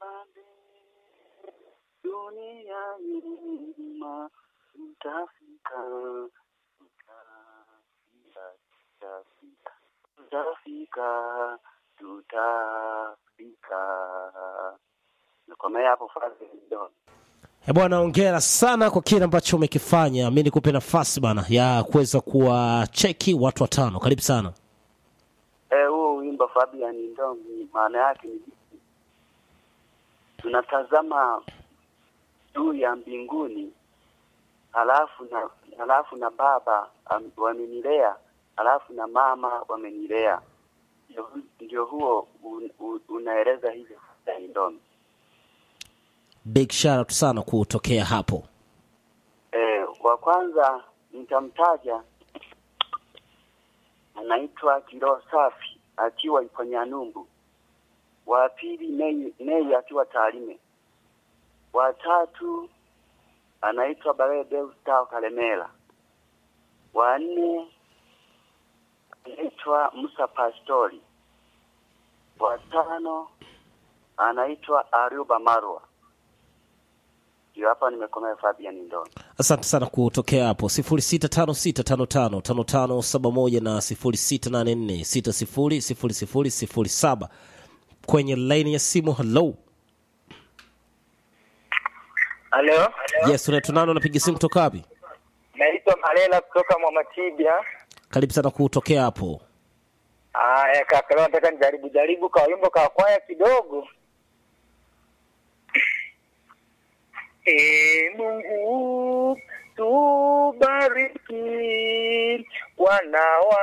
dunia nzima tutafika, tutafika, tutafika, tutafika. Nakomea hapo Fadhili Don. Eh, bwana hongera sana kwa kile ambacho umekifanya. Mi nikupe nafasi bana ya kuweza kuwacheki watu watano. Karibu sana. Eh, huo wimbo Fabian Ndomi maana yake ni tunatazama juu ya mbinguni, halafu na halafu na baba am- wamenilea, halafu na mama wamenilea. Ndio, ndio huo un, un, unaeleza hivyo Fabian Ndomi. Big shout out sana kutokea hapo. Eh, wa kwanza nitamtaja anaitwa Kiroho Safi akiwa ipo Nyanumbu. Wa pili Nei, Nei akiwa Tarime. Wa tatu anaitwa Barede Ustao Kalemela. Wa nne anaitwa Musa Pastori. Wa tano anaitwa Ariuba Marwa. Ndio hapa nimekomea Fabian Ndoni. Asante sana kutokea hapo 0656555571 na 0684600007 kwenye laini ya simu. Hello, Halo, yes, unaitwa nani? Unapiga simu kutoka wapi? naitwa Malela kutoka Mwamatibia. Karibu sana kutokea hapo. Aya kaka, leo nataka nijaribu jaribu kwa wimbo kwa kwaya kidogo. E Mungu tubariki wana wa